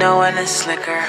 know when it's slicker.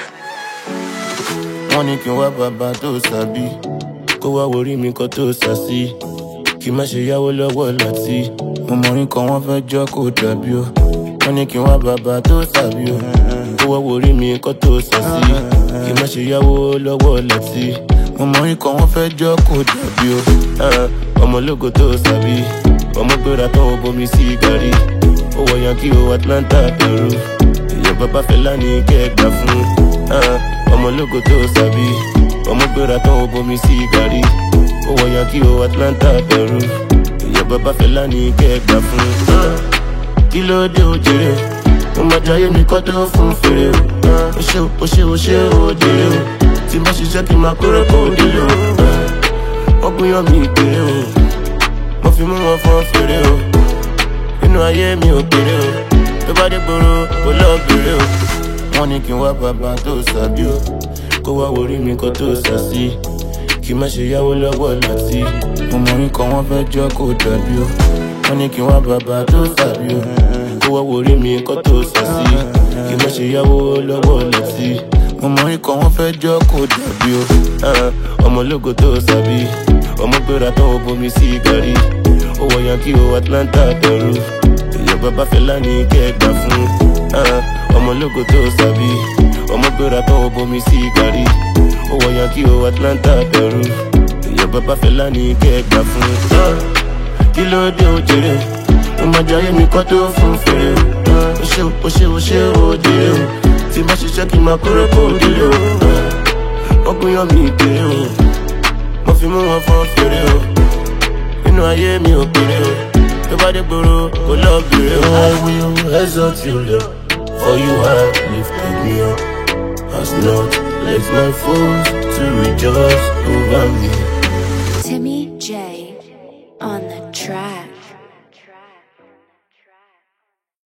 wọ́n ní kí n wá bàbá tó sàbí kó wá worí mi kan tó sàsí kí má ṣe yáwó lọ́wọ́ láti mo mọ orin kan wọ́n fẹ́ jọ́ kó dàbí o wọ́n ní kí n wá bàbá tó sàbí o kó wá worí mi kan tó sàsí kí má ṣe yáwó lọ́wọ́ láti mo mọ orin kan wọ́n fẹ́ jọ́ kó dàbí o Ah, ọmọ ológo tó sàbí ọmọ gbéra tán ó bomi sí gàrí ó wọ yankí o atlanta peru èèyàn bàbá fẹlá ní kẹgbà fún ah, ọmọ ológo tó sàbí ọmọ gbéra tán ó bomi sí gàrí ó wọ yankí o atlanta peru èèyàn bàbá fẹlá ní kẹgbà fún. ah, kí ló dé o jèrè o mo máa jayé mi kọ́ tó fún fèrè o ah, o ṣe o ṣe o ṣe o jèrè o tí bá ṣiṣẹ́ kí n máa kórè kó délé o ah, wọ́n gbìyàn mi kéré o mo fi mú wọn fọ́n fèrè o inú ayé mi ò kéré o tó bá dé gbòòrò kò lọ bèrè o. wọ́n ní kí n wá bàbá tó sàbí o kó wá worí mi kan tó sàsí kí má ṣe yáwó lọ́wọ́ láti mo mọ orin kan wọ́n fẹ́ jọ́ kó dàbí o. wọ́n ní kí n wá bàbá tó sàbí o kó wá worí mi kan tó sàsí kí má ṣe yáwó lọ́wọ́ láti mo mọ orin kan wọ́n fẹ́ jọ́ kó dàbí o. Ah, ọmọ ológo tó sàbí ọmọ gbéra tán ó bomi sí gàrí ó wọ yankí o atlanta peru èèyàn bàbá fẹlá ní kẹgbà fún ah, ọmọ ológo tó sàbí ọmọ gbéra tán ó bomi sí gàrí ó wọ yankí o atlanta peru èèyàn bàbá fẹlá ní kẹgbà fún. ah, kí ló dé o jèrè o máa jayé mi kọ́ tó fún fèrè o ah, o ṣe o ṣe o ṣe o jèrè o tí bá ṣiṣẹ́ kí n máa kórè kó délé o ah, wọ́n gbìyàn mi kéré o mo fi mú wọn fọ́n fèrè o inú ayé mi ò kéré o tó bá dé gbòòrò kò lọ bèrè o. I will exalt you Lord for you have lifted me up as not let my foes to rejoice over me. Timmy J on the track.